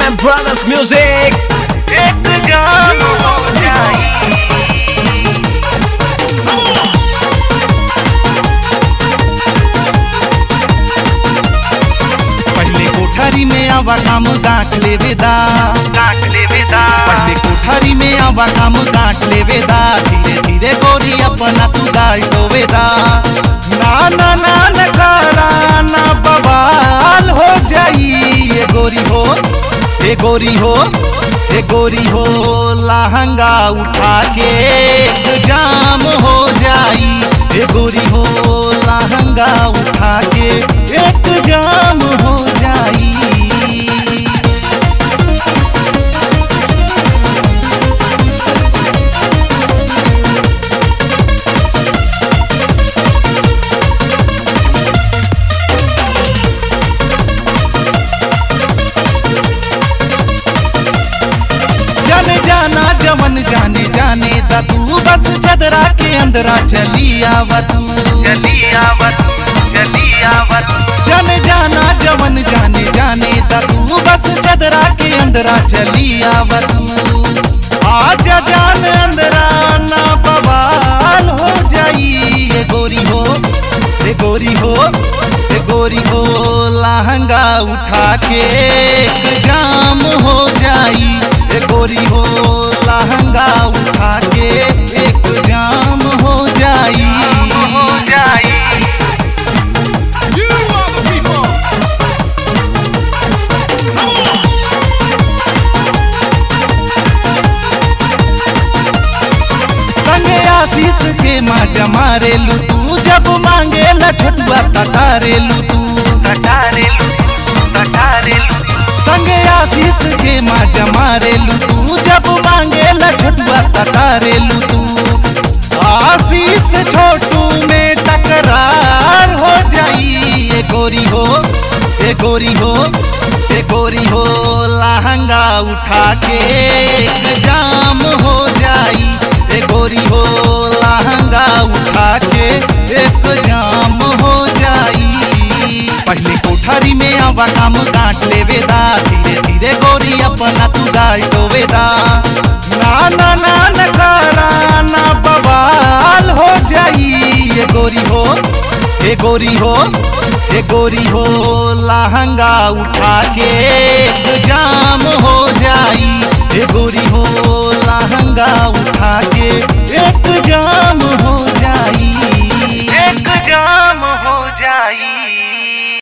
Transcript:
and Brothers Music. एक जान हो जाई पहले कोठरी में आवा काम गांठ ले वेदा काट ले विदा पहले कोठरी में आवा काम गांठ ले वेदा धीरे धीरे गोरी अपना तू गाल तो वेदा ना ना ना न करा ना बवाल हो जाई ये गोरी हो ये गोरी हो ये गोरी हो लहंगा उठा के एक जाम हो जाई ये गोरी हो लहंगा उठा के एक जाम हो जाई जाने जाना जवन जाने जाने दा तू बस चदरा के अंदरा चली आवत जली आवत जली आवत जाने जाना जवन जाने जाने दा तू बस चदरा के अंदरा चली आवत आजा जान अंदरा ना बवाल हो जाई ये गोरी हो ये गोरी हो ये गोरी हो लहंगा उठा के एक जाम हो जाई ये गोरी हो लहंगा उठा के एक जाम हो जाई हो जाई संगे आशीष के माँ जमारे लू तू जब मांगे ला छोटुआ तटारे लू तू कटारे लू कटारे लू संगे आशीष के माँ जमारे लू तू जब मांगे ला छोटुआ तटारे लू तू आशीष छोटू में टकरार हो जाई ये गोरी हो ये गोरी हो ये गोरी हो लहंगा उठा के एक जाम हो जाई ये गोरी हो लहंगा उठा के एक जाम हो जाई पहले कोठरी में आवा काम काट ले वेदा धीरे धीरे गोरी अपना तू गाल तो वेदा ना ना ना न करा ना बवाल हो जाई ये गोरी हो ये गोरी हो ये गोरी हो लहंगा उठा के एक जाम हो जाई ये गोरी हो लहंगा उठा के एक जाम हो जाई एक जाम हो जाई